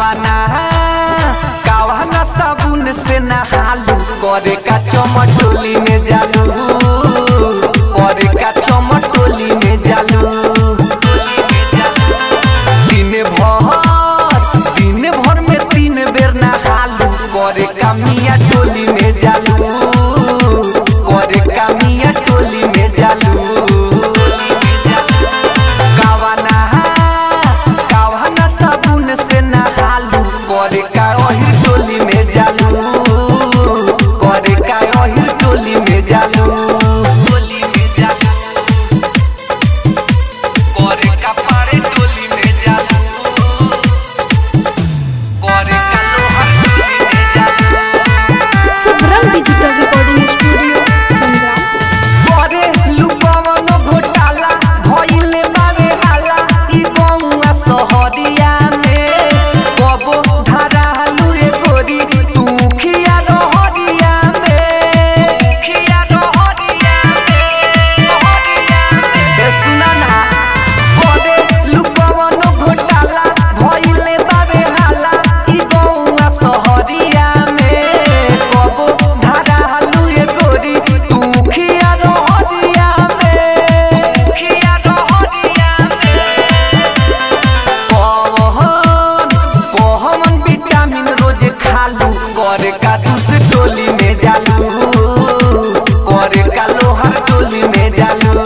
कावाना कावाना साबुन से नहालू करे का चमटोली में जालू करे का चमटोली में जालू दिन भर दिन भर में तीन बेर नहालू करे का मिया टोली में जालू करे का मिया टोली में जालू कावाना कावाना साबुन से नहालू करे का ओही टोली में जालू करे का ओही टोली में जालू टोली में जालू करे का पारे टोली में जालू करे का लोहा टोली में जालू सबरंग डिजिटल रिकॉर्डिंग स्टूडियो संग्राम करे लुकवन घोटाला भइले बारे हाला ई गौआ सहरिया में कबो धरालू रे गोरी तू खिया रहरिया में खिया रहरिया में रहरिया में ए सुना ना करे लुकवन घोटाला भइले बारे हाला ई गौआ सहरिया में कबो धरालू रे गोरी तू खिया रहरिया में खिया रहरिया में कहन कहन विटामिन रोज खालू करे का दूस टोली में जालू करे का लोहर टोली में जालू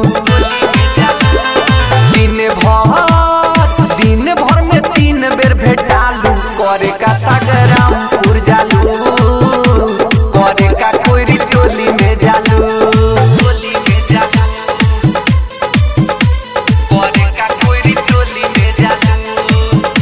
दिन भर दिन भर में तीन बेर भेटालू करे का सागरामपुर जालू करे का कोयरी टोली में जालू टोली में जालू करे का कोयरी टोली में जालू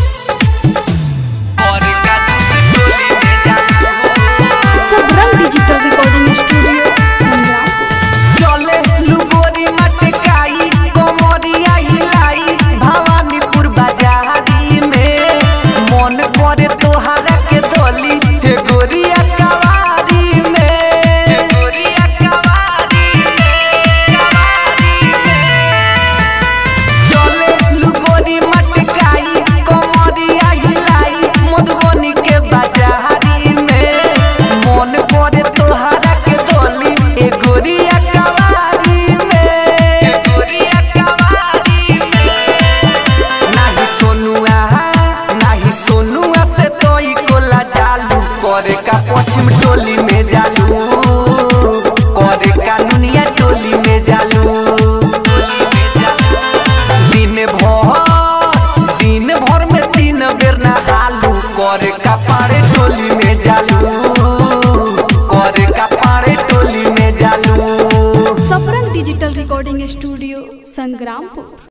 करे का दूसरी टोली में जालू सबरंग डिजिटल रिकॉर्डिंग स्टूडियो संग्राम चले लुगोरी मटकाई कोमरिया हिलाई भवानीपुर बाजारी में मन करे तोहरा के दोली हे गोरिया कवारी में हे गोरिया कवारी में कवारी में चले लुगोरी मटकाई कोमरिया हिलाई मधुबनी के बाजारी में मन करे तोहरा के दोली ए गोरिया कवारी में ए गोरिया कवारी में नाही सोनुआ नाही सोनुआ से तोई कोला जालू करे का पश्चिम टोली में जालू करे का नुनिया टोली में जालू दिन भर दिन भर में तीन बेर नहालू करे का पारे टोली में जालू करे का पारे टोली में जालू Sabrang digital recording studio Sangrampur